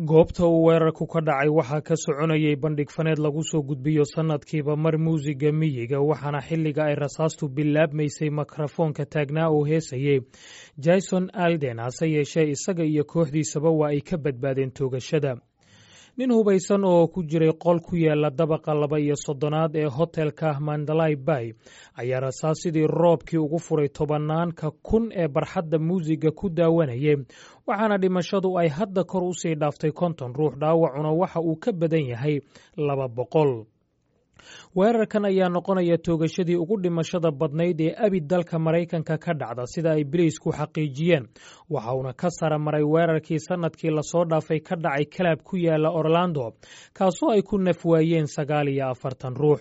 goobta uu weerarku ka dhacay waxaa ka soconayay bandhig faneed lagu soo gudbiyo sannadkiiba mar muusiga miyiga waxaana xilliga ay rasaastu bilaabmaysay mikrofoonka taagnaa oo heesayey jason alden hase yeeshee isaga iyo kooxdiisaba waa ay ka badbaadeen toogashada nin hubaysan oo ku jiray qol ku yaala dabaqa laba iyo soddonaad ee hotelka mandalay bay ayaa rasaas sidii roobkii ugu furay tobanaanka kun ee barxadda muusiga ku daawanayay waxaana dhimashadu ay hadda kor u sii dhaaftay konton ruux dhaawacuna waxa uu ka badan yahay laba boqol weerarkan ayaa noqonaya toogashadii ugu dhimashada badnayd ee abid dalka maraykanka ka dhacda sida ay biliisku xaqiijiyeen waxa uuna ka sara maray weerarkii sannadkii lasoo dhaafay ka dhacay kalaab ku yaala orlando kaasoo ay ku naf waayeen sagaal iyo afartan ruux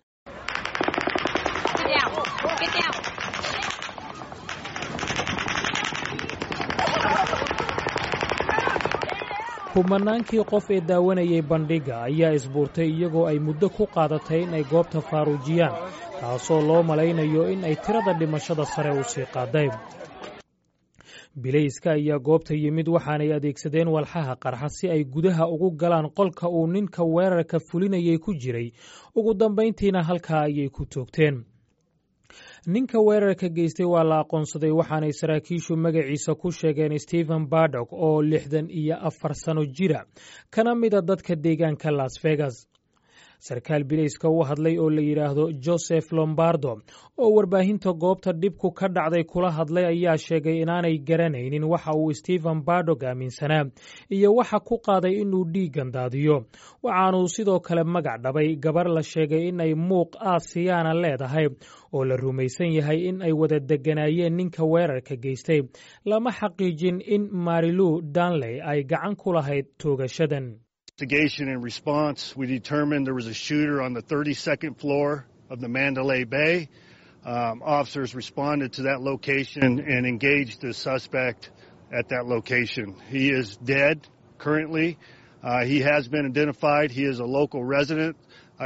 kumanaankii qof ee daawanayay bandhigga ayaa isbuurtay iyagoo ay muddo ku qaadatay in ay goobta faaruujiyaan taasoo loo malaynayo in ay tirada dhimashada sare u sii qaaday bilayska ayaa goobta yimid waxaanay adeegsadeen walxaha qarxa si ay gudaha ugu galaan qolka uu ninka weerarka fulinayay ku jiray ugu dambayntiina halkaa ayay ku toogteen ninka weerarka geystay waa la aqoonsaday waxaanay saraakiishu magaciisa ku sheegeen stephen bardok oo lixdan iyo afar sano jira kana mida dadka deegaanka las vegas sarkaal bilayska u hadlay oo la yidhaahdo joseph lombardo oo warbaahinta goobta dhibku ka dhacday kula hadlay ayaa sheegay inaanay garanaynin waxa uu stephen bardog aaminsanaa iyo waxa ku qaaday inuu dhiiggan daadiyo waxaanuu sidoo kale magac dhabay gabar la sheegay in ay muuq aasiyaana leedahay oo la rumaysan yahay in ay wada deganaayeen ninka weerarka geystay lama xaqiijin in marilu danley ay gacan ku lahayd toogashadan investigation and response, we determined there was a shooter on the 32nd floor of the Mandalay Bay. Um, officers responded to that location and engaged the suspect at that location. He is dead currently. Uh, he has been identified. He is a local resident.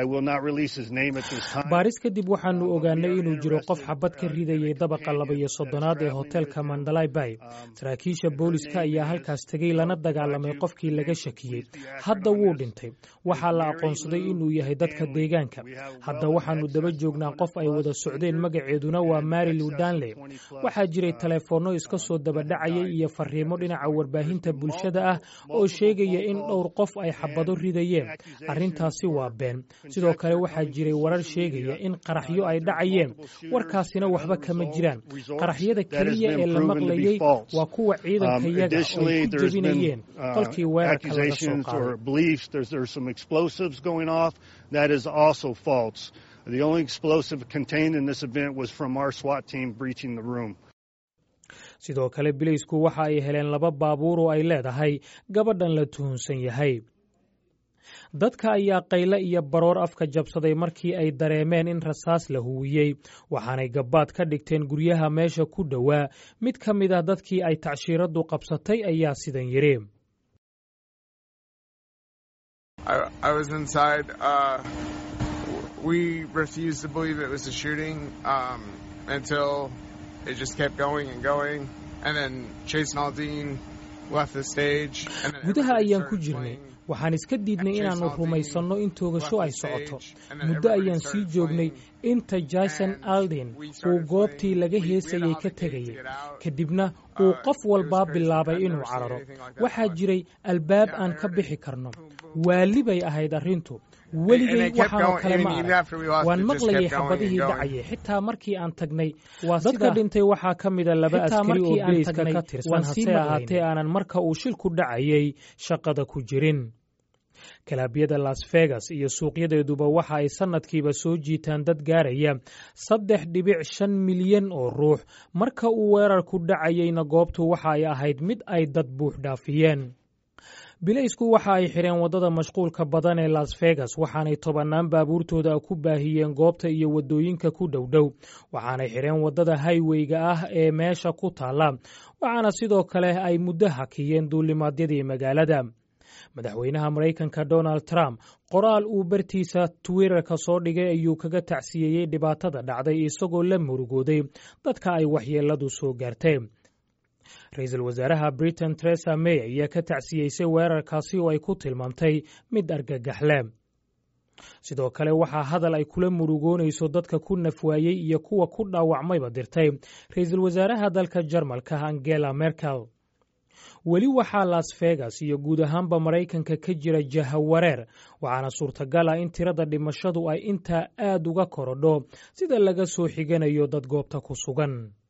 baaris kadib waxaanu ogaanay inuu jiro qof xabad ka ridayay dabaqa laba iyo soddonaad ee hotelka mandalay bay saraakiisha booliska ayaa halkaas tegey lana dagaalamay qofkii laga shakiyey hadda wuu dhintay waxaa la aqoonsaday inuu yahay dadka deegaanka hadda waxaanu daba joognaa qof ay wada socdeen magaceeduna waa marilu danley waxaa jiray taleefoonno iska soo dabadhacayay iyo fariimo dhinaca warbaahinta bulshada ah oo sheegaya in dhowr qof ay xabado ridayeen arrintaasi waa been sidoo kale waxaa jiray warar sheegaya in qaraxyo ay dhacayeen warkaasina waxba kama jiraan qaraxyada keliya ee la maqlayey waa kuwa ciidanka yaga ay ku jebinayeen qolkii weerarka laga soo qaaday The only explosive contained in this event was from our SWAT team breaching the room. sidoo kale bilaysku waxa ay heleen laba baabuur oo ay leedahay gabadhan la tuhunsan yahay dadka ayaa qayle iyo baroor afka jabsaday markii ay dareemeen in rasaas la huwiyey waxaanay gabbaad ka dhigteen guryaha meesha ku dhowaa mid ka mid ah dadkii ay tacshiiraddu qabsatay ayaa sidan yidhi gudaha ayaan ku jirnay waxaan iska diidnay inaannu rumaysanno in toogasho ay socoto muddo ayaan sii joognay inta jason alden uu goobtii laga heesayey ka tegayay kadibna uu qof walbaa bilaabay inuu cararo waxaa jiray albaab aan ka bixi karno waali bay ahayd arrintu weligay waxaanoo kale ma arag waan maqlayay xabadihii dhacayay xitaa markii aan tagnay dadka dhintay waxaa ka mida laba askari oo bilayska ka tirsan hase ahaatee aanan marka uu shilku dhacayay shaqada ku jirin kalaabyada las vegas iyo suuqyadeeduba waxa ay sannadkiiba soo jiitaan dad gaaraya saddex dhibic shan milyan oo ruux marka uu weerarku dhacayeyna goobtu waxa ay ahayd mid ay dad buux dhaafiyeen bilaysku waxa ay xidheen waddada mashquulka badan ee las vegas waxaanay tobannaan baabuurtooda ku baahiyeen goobta iyo waddooyinka ku dhowdhow waxaanay xidheen waddada hayweyga ah ee meesha ku taalla waxaana sidoo kale ay muddo hakiyeen duulimaadyadii magaalada madaxweynaha maraykanka donald trump qoraal uu bartiisa twitterka soo dhigay ayuu kaga tacsiyeeyey dhibaatada dhacday isagoo la murugooday dadka ay waxyeeladu soo gaartay ra-iisul wasaaraha britain teresa may ayaa ka tacsiyeysay weerarkaasi oo ay ku tilmaamtay mid argagaxle sidoo kale waxaa hadal ay kula murugoonayso dadka ku nafwaayey iyo kuwa ku dhaawacmayba dirtay ra-iisul wasaaraha dalka jarmalka angela merkel weli waxaa las vegas iyo guud ahaanba maraykanka ka jira jahawareer waxaana suurtagal ah in tirada dhimashadu ay intaa aad uga korodho sida laga soo xiganayo dad goobta ku sugan